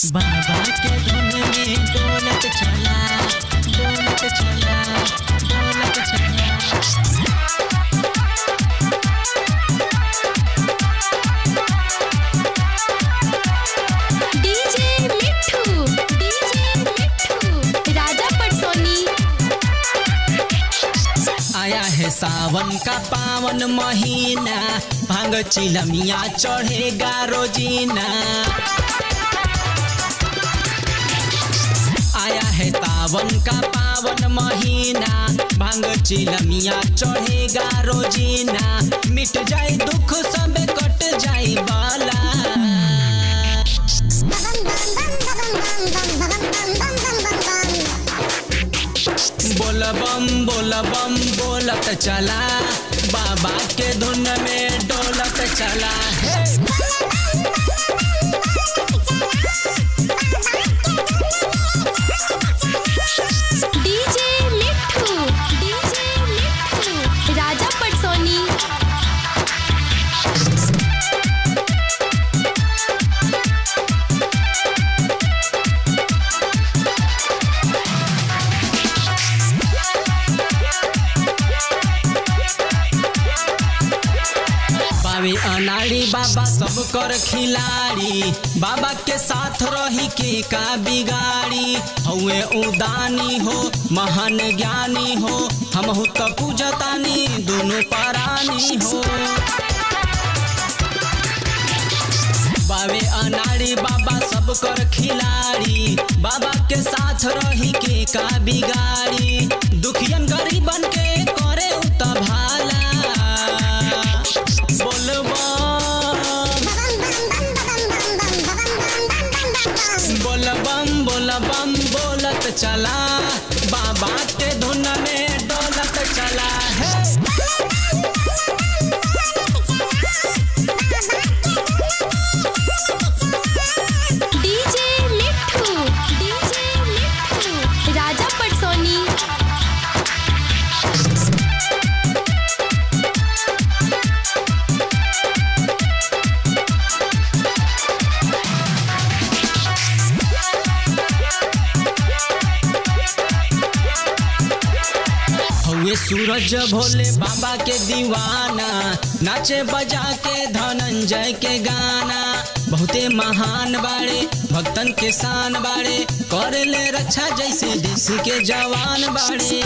बाबा के धुन में डोलत चला डोलत चला डोलत चला डीजे मिठू डीजे मिठू राजा पटसोनी आया है सावन का पावन महीना भांग चिलमिया चढ़ेगा रोजीना आया है सावन का पावन महीना भांग चिलमिया चढ़ेगा रोजीना मिट जाए दुख सब कट जाए बाला बोल बम बोल बम बोलत चला बाबा के धुन में डोलत चला हे डीजे मिठू डीजे मिठू राजा पटसोनी बाबे अनाड़ी बाबा सब कर खिलाड़ी बाबा के साथ रही के का बिगाड़ी हउए उदानी हो महान ज्ञानी हो हम हो तो पूजतानी दोनों परानी हो बाबे अनाड़ी बाबा सब कर खिलाड़ी बाबा के साथ रही के का बिगाड़ी दुखियन गरीबन के करे उत भाला बोलबा बोलबम बोलबम बोलत चला बाबा के धुन में डोलत चला है डीजे मिठू डीजे मिठू राजा पटसोनी हउए सूरज भोले बाबा के दीवाना नाचे बजा के धनंजय के गाना बहुते महान बाड़े भक्तन के शान बाड़े करे ले रक्षा जैसे देश के जवान बाड़े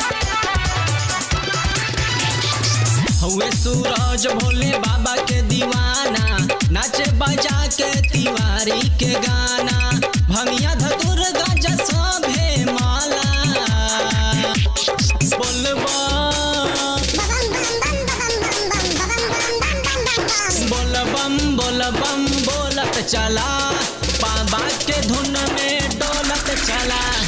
हउए सूरज भोले बाबा के दीवाना नाचे बजा के तिवारी के गाना भमिया धतुर गज सभे माला बोलबा बोलबम बोलबम बोलत चला बाबा के धुन में डोलत चला